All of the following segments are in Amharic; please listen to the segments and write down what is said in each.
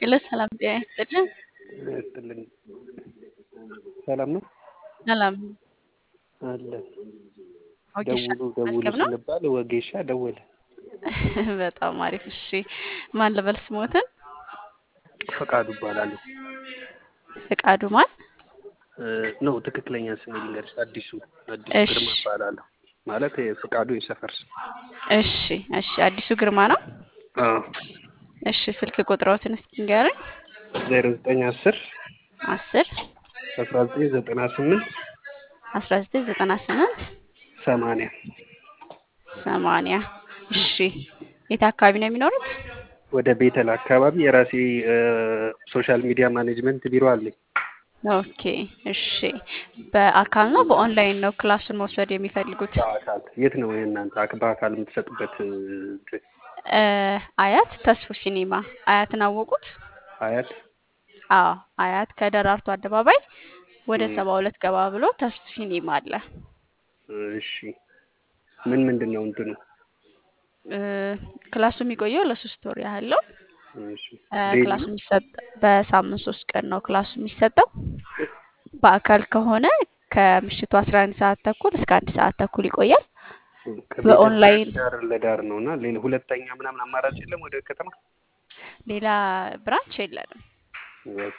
ሄሎ ሰላም ጤና ይስጥልን። ይስጥልኝ። ሰላም ነው ሰላም አለ ወጌሻ ደውሉ ደውሉ መዝገብ ነው። ስንባል ወጌሻ ደወለ። በጣም አሪፍ። እሺ ማን ልበል ስሞትን? ፈቃዱ እባላለሁ። ፍቃዱ ማን? እ፣ ነው ትክክለኛ ስሜ ልንገርሽ፣ አዲሱ አዲሱ እሺ ግርማ እባላለሁ። ማለት የፈቃዱ የሰፈር ስም። እሺ እሺ። አዲሱ ግርማ ነው። አዎ እሺ ስልክ ቁጥሮትን እስኪ ንገረኝ። ዜሮ ዘጠኝ አስር አስር አስራ ዘጠኝ ዘጠና ስምንት አስራ ዘጠኝ ዘጠና ስምንት ሰማንያ ሰማንያ እሺ። የት አካባቢ ነው የሚኖሩት? ወደ ቤተል አካባቢ የራሴ እ፣ ሶሻል ሚዲያ ማኔጅመንት ቢሮ አለኝ። ኦኬ እሺ። በአካል ነው በኦንላይን ነው ክላሱን መውሰድ የሚፈልጉት? በአካል የት ነው የእናንተ አክ- በአካል የምትሰጡበት እ፣ እንትን? እ፣ አያት ተስፎ ሲኒማ አያትን አወቁት? አያት አዎ አያት ከደራርቱ አደባባይ ወደ እ፣ ሰባ ሁለት ገባ ብሎ ተስፎ ሲኒማ አለ። እሺ ምን ምንድን ነው እንትኑ? እ፣ ክላሱ የሚቆየው ለሶስት ወር ያህል ነው። እሺ እ፣ ዴይሊ ክላሱ ነው? የሚሰጥ በሳምንት ሶስት ቀን ነው ክላሱ የሚሰጠው። በአካል ከሆነ ከምሽቱ አስራ አንድ ሰዓት ተኩል እስከ አንድ ሰዓት ተኩል ይቆያል። ከቤተል በኦንላይን ዳር ለዳር ነው እና ሌላ ሁለተኛ ምናምን አማራጭ የለም ወደ ከተማ? ሌላ ብራንች የለንም። ኦኬ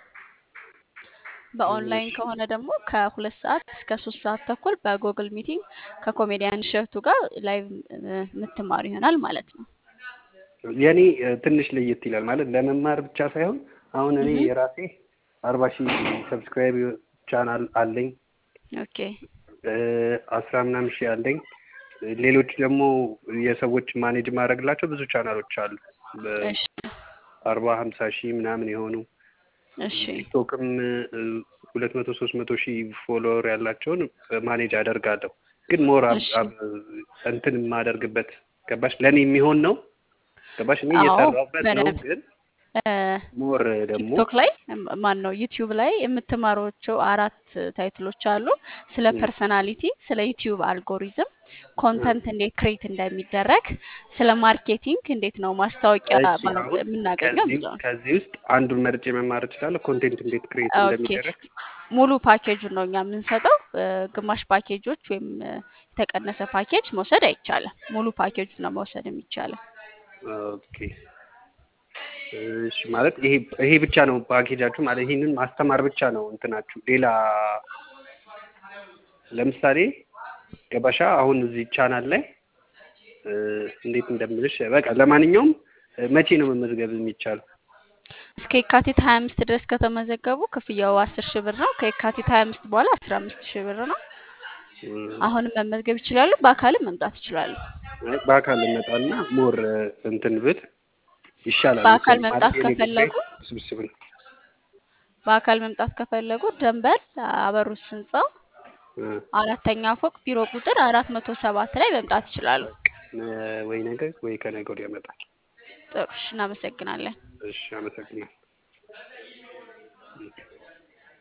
በኦንላይን እሺ ከሆነ ደግሞ ከሁለት ሰዓት እስከ ሶስት ሰዓት ተኩል በጉግል ሚቲንግ ከኮሜዲያን እሸቱ ጋር ላይቭ የምትማሩ ይሆናል ማለት ነው። የኔ እ፣ ትንሽ ለየት ይላል ማለት ለመማር ብቻ ሳይሆን አሁን እኔ እህ የራሴ አርባ ሺህ ሰብስክራይብ ቻናል አለኝ ኦኬ እ፣ አስራ ምናምን ሺህ አለኝ እ፣ ሌሎች ደግሞ የሰዎች ማኔጅ ማድረግላቸው ብዙ ቻናሎች አሉ እሺ በአርባ ሀምሳ ሺህ ምናምን የሆኑ እሺ ቲክቶክም ሁለት መቶ ሶስት መቶ ሺህ ፎሎወር ያላቸውን ማኔጅ አደርጋለሁ። ግን ሞር አብ- እሺ አብ- እንትን የማደርግበት ገባሽ ለእኔ የሚሆን ነው ገባሽ እኔ አዎ እየሰራሁበት ነው። በደንብ ግን እ፣ ሞር ደግሞ ቲክቶክ ላይ ማን ነው ዩቲዩብ ላይ የምትማሯቸው አራት ታይትሎች አሉ። ስለ እ፣ ፐርሰናሊቲ፣ ስለ ዩቲዩብ አልጎሪዝም፣ እ፣ ኮንተንት እንዴት ክሬት እንደሚደረግ፣ ስለ ማርኬቲንግ እንዴት ነው ማስታወቂያ እሺ ማለት አሁን የምናገኘው ከዚህ የሚለውን ከዚህ ውስጥ አንዱን መርጬ መማር እችላለሁ። ኮንቴንት እንዴት ክሬት ኦኬ እንደሚደረግ ሙሉ ፓኬጁን ነው እኛ የምንሰጠው። እ፣ ግማሽ ፓኬጆች ወይም እ፣ የተቀነሰ ፓኬጅ መውሰድ አይቻልም። ሙሉ ፓኬጁን ነው መውሰድ የሚቻለው። ኦኬ እሺ ማለት ይሄ ይሄ ብቻ ነው ፓኬጃችሁ ማለት ይሄንን ማስተማር ብቻ ነው እንትናችሁ ሌላ ለምሳሌ ገባሻ አሁን እዚህ ቻናል ላይ እ፣ እንዴት እንደምልሽ በቃ ለማንኛውም እ፣ መቼ ነው መመዝገብ የሚቻለው? እስከ የካቲት 25 ድረስ ከተመዘገቡ ክፍያው 10 ሺህ ብር ነው። ከየካቲት 25 በኋላ 15 ሺህ ብር ነው። እ፣ አሁንም መመዝገብ ይችላሉ። በአካልም መምጣት ይችላሉ። አይ በአካል እመጣና ሞር እንትን ብል ይሻላል በአካል መሰለኝ ማለት መምጣት የኔ ጉዳይ ከፈለጉ ውስብስብ ነው። በአካል መምጣት ከፈለጉ ደንበል አበሩስ ህንፃ እ፣ አራተኛ ፎቅ ቢሮ ቁጥር አራት መቶ ሰባት ላይ መምጣት ይችላሉ። በቃ ነ- ወይ ነገ ወይ ከነገ ወዲያ እመጣለሁ። ጥሩ እሺ፣ እናመሰግናለን። እሺ አመሰግናለሁ።